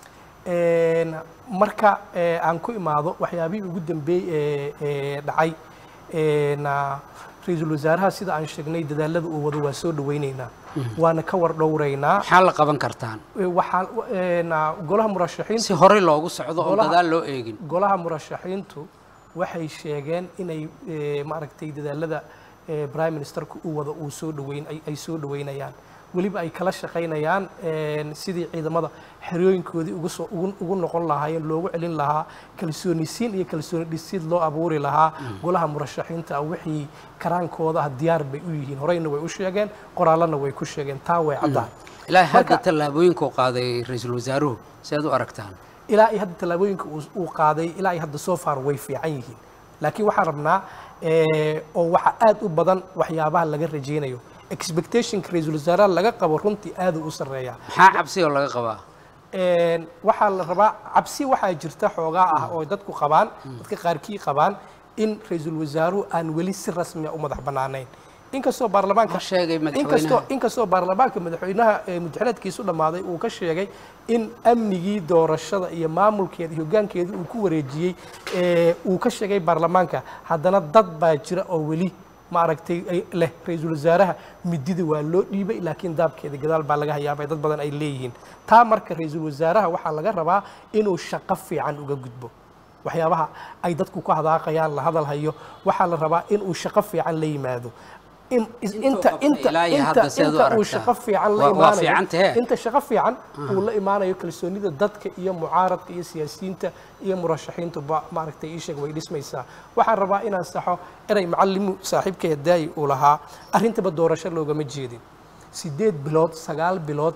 Een, marka ee, aan ku imaado waxyaabihii ugu dambeeyey ee ee dhacay een, ah, ra-iisul wasaaraha sida aan sheegnay dadaalada uu wado waa soo dhawaynaynaa waana ka war dhowraynaa maxaa la qaban kartaan Ee, waxaa een, ah, golaha murashaxiinta si horey loogu socdo oo Golaha- gadaal loo eegin golaha murashaxiintu waxay sheegeen inay ee, maaragtay dadaalada ee, prime ministerku uu wado uu soo dhaweyn ay- ay soo dhaweynayaan weliba ay kala shaqaynayaan een, sidii ciidamada xerooyinkoodii ugu soo ugu ugu noqon lahaayeen loogu celin lahaa kalsoonisiin iyo kalsooni dhisid loo abuuri lahaa golaha murashaxiinta ah wixii karaankooda ah diyaar bay u yihiin horeyna way u sheegeen qoraalana way ku sheegeen taa way caddahay ilaahay hadda Marka- tallaabooyinkuu qaaday ra-iisul wasaaruhu si aad u aragtaan ilaa iyo hadda tallaabooyinka uu- uu qaaday ilaa iyo hadda soo far way fiican yihiin laakiin waxaan rabnaa ee, oo waxa aad u badan waxyaabaha laga rajaynayo expectationka ra-iisul wasaaraha laga qabo runtii aad u sarreeyaa maxaa cabsi oo laga qabaa Een, waxaa la rabaa cabsi waxaa jirta xoogaa ah oo dadku qabaan dadka qaarkii qabaan in ra-iisul wasaaruhu aan weli si rasmi ah u madax bannaanayn inkastoo baarlamaanka Ma sheegay inkastoo madaxweynaha inkastoo baarlamaanka madaxweynaha ee muddaxileedkiisu dhammaaday uu ka sheegay in amnigii doorashada iyo maamulkeeda iyo hoggaankeeda uu ku wareejiyey ee, uu ka sheegay baarlamaanka haddana dad baa jira oo weli maaragtay ay leh ra-iisul wasaaraha midida waa loo dhiibay laakiin daabkeeda gadaal baa laga hayaabay dad badan ay leeyihiin taa marka ra-iisul wasaaraha waxaa laga rabaa inuu shaqo fiican uga gudbo waxyaabaha ay dadku ku hadaaqayaan la hadal hayo waxaa la rabaa inuu shaqo fiican la yimaado in inta qabtay inta ilaa iyo inta hadda si aad u inta uu aragtaa? shaqo fiican la Waa- waa imaanayo fiican tahee. inta shaqo fiican uu la imaanayo kalsoonida dadka iyo mucaaradka iyo siyaasiyiinta iyo murashaxiintu ba maaragtay ii sheeg way dhismaysaa waxaan rabaa inaan saxo erey macallimu saaxiibkay daayi uu lahaa arrintaba doorasho loogama jeedin sideed bilood sagaal bilood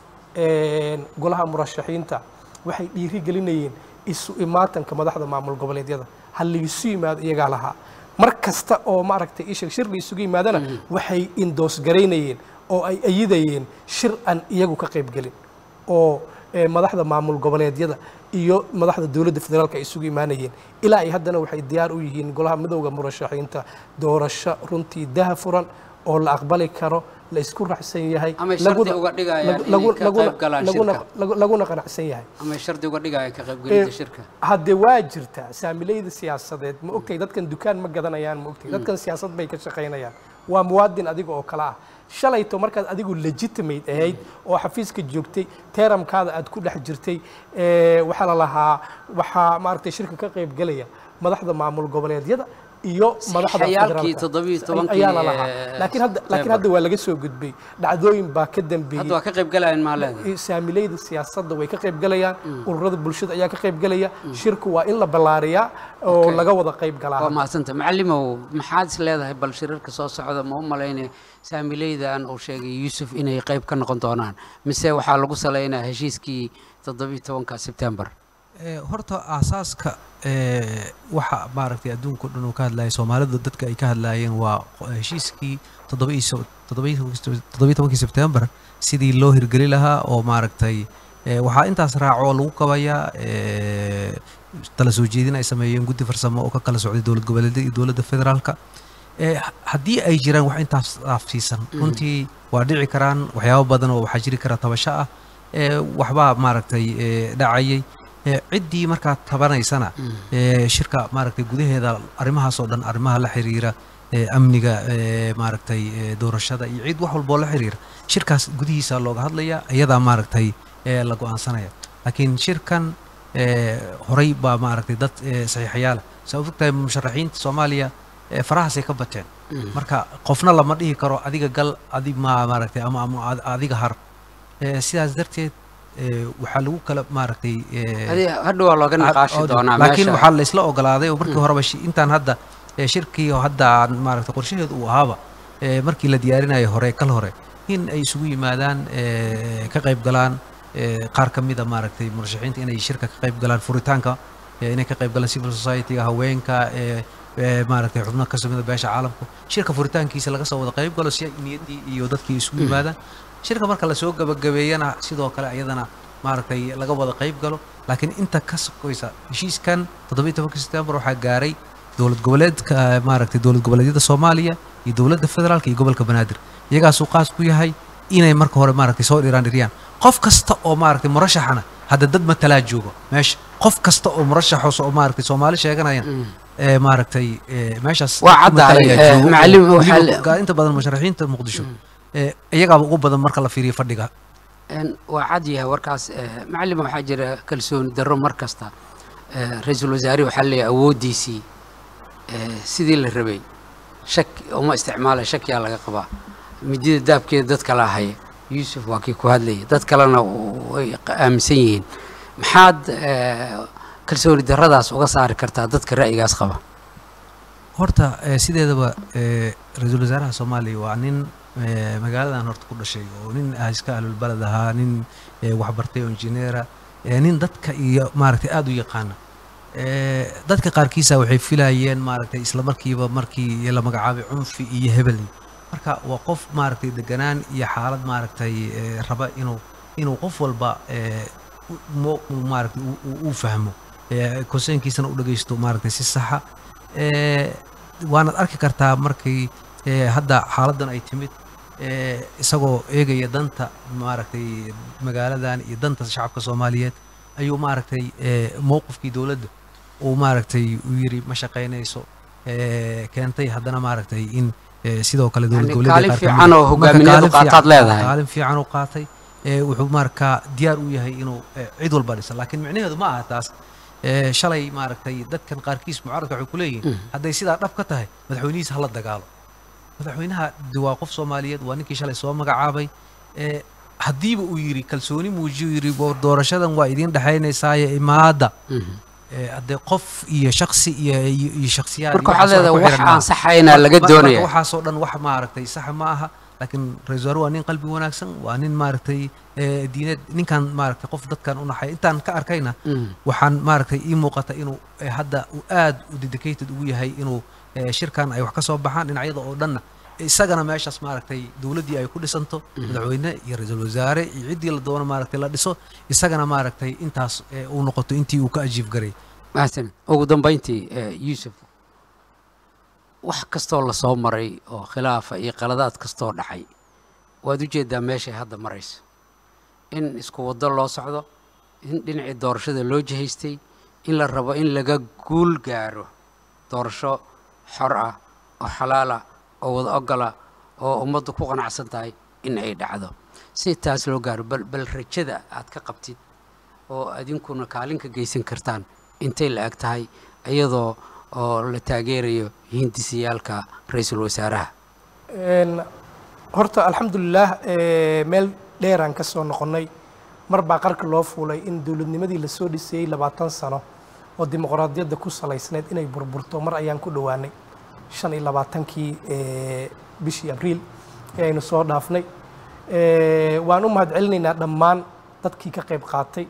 een, golaha murashaxiinta waxay dhiiri gelinayeen isu imaatanka madaxda maamul goboleedyada ha laisu yimaado iyagaa lahaa mar kasta oo maaragtay ishir shir la isugu yimaadana waxay indoosgaraynayeen oo ay ayidayeen shir aan iyagu ka qaybgelin oo eh, madaxda maamul goboleedyada iyo madaxda dowladda federaalka ay isugu imaanayeen ilaa ay haddana waxay diyaar u yihiin golaha midowda murashaxiinta doorasho runtii daha furan oo la aqbali karo la isku raacsan yahay Amay shardi laguna- uga dhigayaan lagu- inay lagu- ka laguna- qayb galaan laguna- shirka. lagu- laguna qanacsan yahay amay shardi uga dhigaya ka qaybgelinta Eh, shirka hadde waa jirtaa saamilayda siyaasadeed ma ogtahay dadkan dukaan ma gadanayaan ma ogtahay dadkan siyaasad bay ka shaqaynayaan waa muwaadin adiga oo kale ah shalayto markaad adigu legitimate ahayd oo xafiiska joogtay teeramkaada aad ku dhex jirtay eh, waxaa la lahaa waxaa maaragtay shirka ka qayb gelaya madaxda maamul goboleedyada iyo madaxda Saxiixayaalkii federaalka. toddobiyo tobankii, ayaa la lahaa eh, laakiin hadda laakiin September. hadda waa laga soo gudbay dhacdooyin baa ka dambeeyey hadda waa ka qayb galayaan maa leedahay saamilayda siyaasadda way ka qayb galayaan ururada bulshada ayaa ka qayb galaya shirku waa in la ballaariyaa oo Okay. laga wada qayb waa galaa mahadsanta macalimow maxaad is leedahay bal shirarka soo socda ma u malaynay saamileydan uu sheegay yuusuf inay qayb ka noqon doonaan mise waxaa lagu salaynaya heshiiskii toddobiyo tobanka sebtembar Ee, horta aasaaska ee, waxa maaragtay adduunka o dhan uu ka hadlayay soomaalidu dadka ay ka hadlaayeen waa qo- heshiiskii toddoba iyo so- toddoba iyo tobankii- toddoba iyo tobankii sebtembar sidii loo hirgeli lahaa oo maaragtay ee, waxaa intaas raaco oo lagu kabayaa ee, tala soo jeedin ay sameeyeen guddi farsamo oo ka kala socday dowlad goboleedyada iyo dowladda federaalka ee, h- haddii ay jiraan wax intaas dhaafsiisan runtii waa dhici karaan waxyaabo badan oo waxaa jiri kara tabasho ah ee, waxbaa maaragtay ee, dhacayay ee, ciddii markaa tabanaysana ee, shirka maaragtay gudaheeda arrimahaas oo dhan arrimaha la xiriira ee, amniga ee, maaragtay ee, doorashada iyo cid wax walboo la xiriira shirkaas gudihiisa looga hadlaya iyadaa maaragtay ee, la go-aansanaya laakiin shirkan ee, horay baa maaragtay dad ee, saxiixayaala saa u fogtahay musharaxiinta soomaaliya ee, farahaasay ka bateen marka qofna lama dhihi karo adiga gal adi ma maaragtay ama ama ad- adiga har Ee, sidaas darteed ee, waxaa lagu kala maaragtay ee, Adi- hadha waa looga niqaashi Cod- doonaa laakiin meesha waxaa la isla ogolaaday oo markii horeba shi- intaan hadda ee, shirkii oo hadda aan maaragtay qorshaheedu uu ahaaba ee, markii la diyaarinayo hore kal hore in ay isugu yimaadaan ee, ka qayb galaan ee, qaar ka mida maaragtay murashaxiinta inay shirka ka qayb galaan furitaanka ee, inay ka qayb galaan civil society-ga haweenka ee, ee, maaragtay xubno ka samida beesha caalamku shirka furitaankiisa laga soo wada qayb galo si niyaddii iyo dadkii isugu yimaadaan shirka marka lasoo gabagabeeyana sidoo kale ayadana maaragtay laga wada qayb galo laakiin inta ka sokoysa heshiiskan toddobiyi tobanka sebtembar waxaa gaaray dowlad goboleedka eh, maaragtay dowlad goboleedyada soomaaliya iyo dowladda federaalka iyo gobolka banaadir iyagaasuu qaas ku yahay inay marka hore maaragtay soo dhiraan dhiriyaan qof kasta oo maaragtay murashaxana hadda dad matalaa joogo meesha qof kasta oo murashaxos oo maaragtay soomaali sheeganayaan ee maaragtay ee, meeshaas Waa dad caddahay, matalaya ee, joogo. macallin, Weliba waxaa la- inta badan musharaxiinta muqdisho ee, iyagaaba ugu badan marka la fiiriyo fadhiga Een, waa cad yahay warkaas eh, macallin waxaa jira kalsooni darro mar kasta Eh, ra-iisul wasaare waxaa leeyahay awooddiisii eh, sidii la rabay shak uma isticmaala shakiyaa laga qabaa midida daabkeeda dad kala haya yuusuf waa kii ku hadlayay dad kalena way qa- aaminsan yihiin maxaad eh, kalsooni darradaas uga saari kartaa dadka ra'yigaas qaba horta eh, sideedaba eh, ra-iisul wasaaraha soomaaliya waa nin eh, magaaladan horta ku dhashay oo nin ah iska ahlulbaled ahaa nin eh, waxbartay oo injineera eh, nin dadka iyo maaragtay aada u yaqaana Eh, dadka qaarkiisa waxay filayeen maaragtay isla markiiba markii la magacaabay cunfi iyo hebeli marka waa qof maaragtay deganaan iyo xaalad maaragtay eh, raba inuu inuu qof walba eh, u- mo- uu maaragtay uu- uu- uu fahmo eh, konseynkiisana u dhagaysto maaragtay si saxa Eh, waanaad arki kartaa markii eh, hadda xaaladdan ay timid eh, isagoo eegaya danta maaragtay magaaladan iyo danta shacabka soomaaliyeed ayuu maaragtay eh, mowqifkii dowladda uu maaragtay uu yiri ma shaqaynayso eh, keentay haddana maaragtay in eh, sidoo kale dowlad Yani goboleedyada kaalin qaar ka fiican mid ah- oo marka hogaamineed u kaalin qaataad fiican- leedahay. kaalin fiican u qaatay eh, wuxuu markaa diyaar u yahay inuu eh, cid walba dhisa laakiin micnaheedu ma aha taas eh, shalay maaragtay dadkan qaarkiis mucaaradka waxay ku leeyihiin hadday sidaa dhab ka tahay madaxweynihiisa hala dagaalo madaxweynaha de waa qof soomaaliyeed waa ninkii shalay soo magacaabay eh, haddiiba uu yidhi kalsooni muujiyo yidhi "War doorashadan waa idiin dhexaynaysaaye imaada Eh, haddee qof iyo shaksi iyo iyo iyo shaksiyaad marka iyo waxaad waxaas leedahay ku wax xiran maaha. aan saxayna laga Marka- doonaya marka waxaasoo dhan wax maaragtay sax ma aha laakiin ra-iisul wasaare waa nin qalbi wanaagsan waa nin maaragtay eh, diineed ninkan maaragtay qof dadkan u naxay intaan ka arkayna Mm. waxaan maaragtay ii muuqata inuu eh, hadda uu aad u dedicated ugu yahay inuu eh, shirkan ay wax ka soo baxaan dhinacyada oo dhanna isagana meeshaas maaragtay dowladdii ay ku dhisanto madaxweyne iyo ra-iisul wasaare iyo ciddii la doono maaragtay la dhiso isagana maaragtay intaas eh, uu noqoto intii uu ka ajiib garay mahadsan ugu dambayntii eh, yuusuf wax kastoo lasoo maray oo khilaafa iyo qaladaad kastoo dhacay waad u jeedaa meeshay hadda marayso in isku waddo loo socdo in dhinacii doorashada loo jihaystay in la rabo in laga guul gaaro doorasho xor ah oo xalaal ah oo wada ogola oo ummaddu ku qanacsan tahay in ay dhacdo si taas loo gaaro bal bal rajada aad ka qabtid oo adinkuna kaalin ka geysan kartaan intay la eg tahay iyadoo oo la taageerayo hindisiyaalka ra-iisul wasaaraha Een, horta alxamdulilaah ee, meel dheeraan ka soo noqonnay mar baa qarka loo fuulay in dowladnimadii lasoo dhisayey labaatan sano oo dimuqraadiyadda ku salaysneyd inay burburto mar ayaan ku dhowaanay shan iyo labaatankii ee, bishii abriil ee aynu soo dhaafnay Ee, waan u mahadcelinaynaa dhammaan dadkii ka qayb qaatay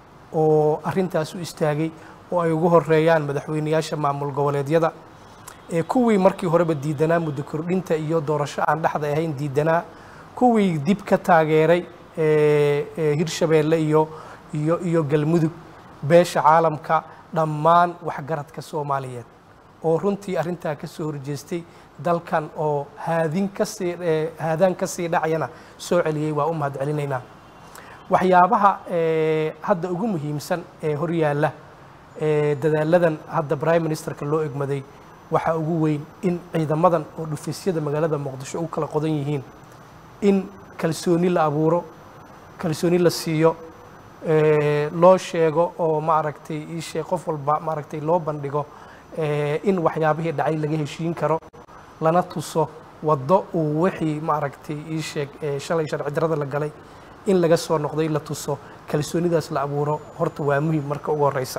oo arrintaas u istaagay oo ay ugu horeeyaan madaxweyneyaasha maamul goboleedyada ee kuwii markii horeba diidanaa muddo kordhinta iyo doorasho aan dhexda ahayn diidanaa kuwii dib ka taageeray ee, ee, hirshabeelle iyo iyo iyo galmudug beesha caalamka dhammaan waxgaradka soomaaliyeed oo runtii arrintaa ka soo horjeestay dalkan oo haadin kasii ee, haadaan ka sii dhacayana soo celiyey waa u mahadcelinaynaa waxyaabaha ee, hadda ugu muhiimsan ee horyaalla ee, dadaaladan hadda prime ministerka loo egmaday waxaa ugu weyn in ciidamadan oo dhufisyada magaalada muqdisho u kala qodan yihiin in kalsooni la abuuro kalsooni la siiyo ee, loo sheego oo maaragtay ii sheeg qof walba maaragtay loo bandhigo ee, in waxyaabihii dhacay laga heshiin karo lana tuso waddo uu wixii maaragtay ii sheeg ee, shalay sharci darrada la galay in laga soo noqday la tuso kalsoonidaas la abuuro horta waa muhiim marka ugu horeysa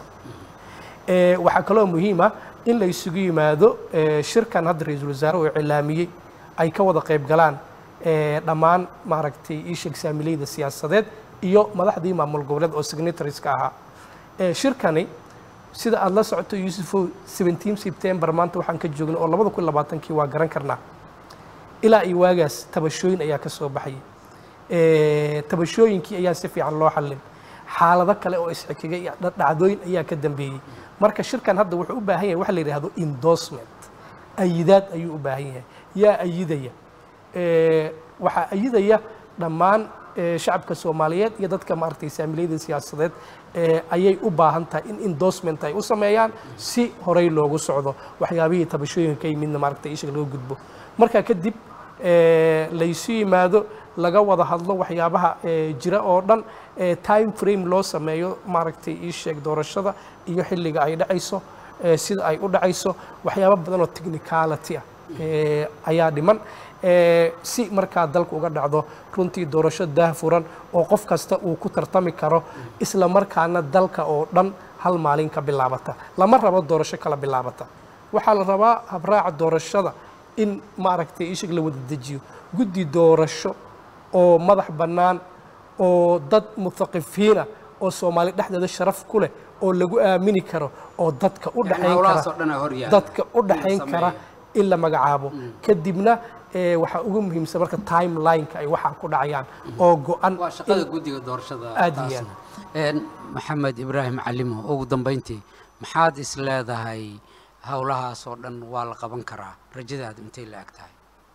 Ee, waxaa kaloo muhiim ah in la isugu yimaado ee, shirkan hadda ra-iisul wasaare uu cilaamiyey ay ka wada qayb galaan ee, dhammaan maaragtay ii sheeg saamileyda siyaasadeed iyo madaxdii maamul goboleed oo signatarieska ahaa Ee, shirkani sida aada la socoto yuusufow 17 september maanta waxaan ka joognay oo labada kun labaatankii waa garan karnaa ilaa iyo waagaas tabashooyin ayaa ka soo baxayay Eh, tabashooyinkii ayaa si fiican loo xallin xaalado kale oo isxigigay iyo dha- dhacdooyin ayaa ka dambeeyey marka shirkan hadda wuxuu u baahan yahay waxa la yidhaahdo endorsement ayidaad ayuu u baahan yahay yaa ayidaya Eh, waxaa ayidaya dhammaan eh, shacabka soomaaliyeed iyo dadka maaragtay saamilayda siyaasadeed eh, ayay u baahan tahay in endorsement ay u sameeyaan si horey loogu socdo waxyaabihii tabashooyinka ka yimidna maaragtay ishag laga gudbo markaa kadib eh, laysu yimaado laga wada hadlo waxyaabaha eh, jira oo dhan eh, time frame loo sameeyo maaragtay ii sheeg doorashada iyo xilliga ay dhacayso eh, sida ay u dhacayso waxyaabo badan oo technicality ah eh, ayaa dhiman eh, si markaa dalka uga dhacdo runtii doorasho daahfuran oo qof kasta uu ku tartami karo isla markaana dalka oo dhan hal maalin ka bilaabata lama rabo doorasho kala bilaabata waxaa la rabaa habraaca doorashada in maaragtay ishig la wada dejiyo guddi doorasho oo madax bannaan oo dad muthaqifiina oo soomaali dhexdeeda sharaf ku leh oo lagu aamini karo oo dadka u dhexayn howlahaas oo kara dhan aa hor yaala dadka u dhexayn in la kara sameeyo. in la magacaabo kadibna eh, waxaa ugu muhiimsan marka timelineka ay waxaa ku dhacayaan oo go-an waa shaqada in- guddiga doorashada Aad iyo taasna. Een, maxamed ibraahim calimo ugu dambeyntii maxaad is leedahay howlahaas oo dhan waa la qaban karaa rajadaadu intay la eg tahay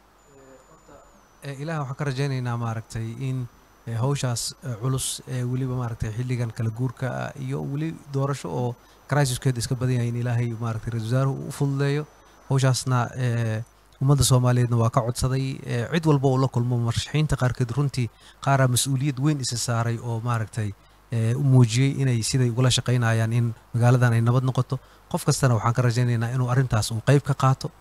Eh, ilaah waxaan ka rajaynaynaa maaragtay in eh, hawshaas eh, culus ee weliba maaragtay xilligan kala guurka ah iyo weli doorasho oo crisiskeeda iska badan yahay in ilaahay maaragtay ra-iisul wasaaruhu u fududeeyo hawshaasna eh, ummadda soomaaliyeedna waa ka codsaday eh, cid walba oo la kulmo marashaxiinta qaarkeed runtii qaaraa mas-uuliyad weyn isa saaray oo maaragtay eh, u muujiyey inay siday ugala shaqaynayaan in magaaladan ay nabad noqoto qof kastana waxaan ka rajaynaynaa inuu arrintaas uu qayb ka qaato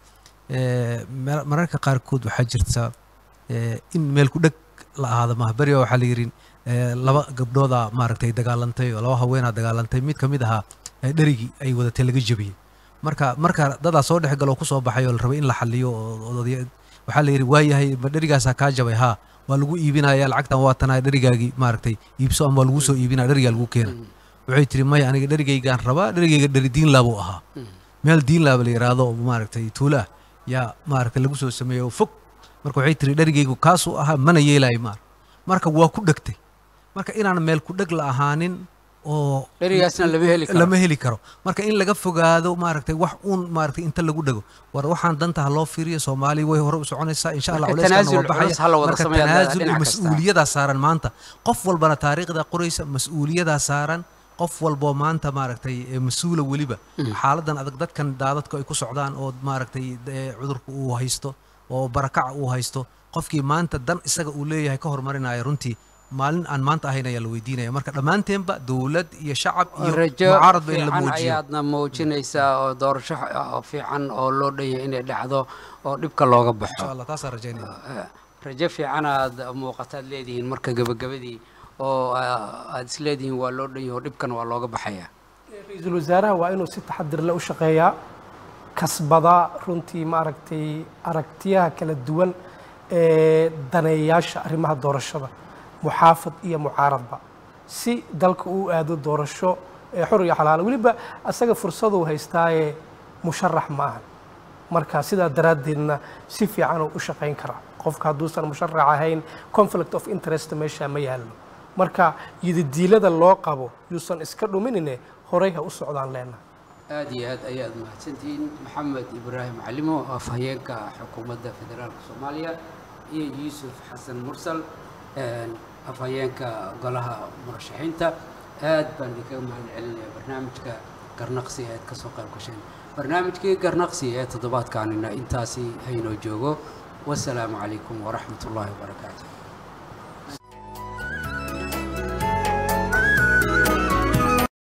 Eh, mar- mararka qaarkood waxaa jirta eh, in meel ku dheg la ahaado maaha beriga waxaa la yidhi eh, laba gabdhooda maaragtay dagaalantay oo laba haweenaa dagaalantay mid ka mid ahaa eh, dherigii ay wadatay laga jebiyey marka marka dadaa soo dhex galoo kusoo baxay oo la rabay in la xaliyo oo odaya waxaa la yidhi waayahay ma dherigaasaa kaa jabay haa waa lagu iibinaya lacagtan waa tanaa dherigaagii maaragtay iibso ama waa lagu soo iibinaya dherigaa lagu keena waxay tiri maya aniga dherigaygaan rabaa dherigayga dheri diinlaa buu ahaa meel diinlaaba la yidhaahdo oo maaragtay tuulo ah yaa maaragtay lagu soo sameeyey oo fog marka waxay tiri dherigaygu kaasuu ahaa mana yeelaayo maar marka waa ku dhegtay marka inaan meel ku dheg la ahaanin oo dherigaasna lama heli karo lama heli karo marka in laga fogaado maaragtay wax uun maaragtay inta lagu dhego war waxaan danta ha loo fiiriyo soomaaliya way hore u soconaysaa insha allah Marka culeyskan tanaasul waa culus ha la wada marka sameeyaa tanaasul dhinac iyo kasta. mas-uuliyadaa saaran maanta qof walbana taariikhda qoraysa mas-uuliyadaa saaran qof walboo maanta maaragtay ee mas-uula weliba xaaladan adag dadkan daadadku ay ku socdaan oo maaragtay ee cudurku uu haysto oo barakaca uu haysto qofkii maanta dan isaga uu leeyahay ka hormarinaya runtii maalin aan maanta ahayn ayaa la weydiinaya marka dhammaanteenba dowlad iyo shacab iyo rajo mucaaradba in la fiican muujiyo ayaadna muujinaysaa oo doorasho oo fiican oo loo dhan yahay inay dhacdo oo dhibka looga baxo insha allah taasaan rajaynaya Eh, rajo fiican aad muuqataad leedihiin marka gebagabadii oo ah, aad is leedihiin waa loo dhan yahay oo dhibkan waa looga baxaya ra-iisul wasaaraha waa inuu si taxadir leh u shaqeeyaa kasbadaa runtii maaragtay aragtiyaha kala duwan ee daneeyaasha arrimaha doorashada muxaafad iyo mucaaradba si dalka uu aado doorasho ee xor iyo xalaal weliba asaga fursaduu haystaaye musharax ma ahan marka sidaa daraaddeedna si fiican uu u shaqayn karaa qofka hadduusan musharax ahayn conflict of interest meesha ma yaallo marka yididiilada loo qabo yuusan iska dhuminine horey ha u socdaan leenahay aad iyo aad ayaad mahadsantihiin maxamed ibraahim calimo afhayeenka xukuumadda federaalka soomaaliya iyo yuusuf xasan mursal een, afhayeenka golaha murashaxiinta aad baan idinkaga mahad celinaya barnaamijka garnaqsi ee aad ka soo qayb gasheen barnaamijkii garnaqsi ee toddobaadkaanina intaasi haynoo joogo wasalaamu calaykum waraxmat ullaahi wabarakaatu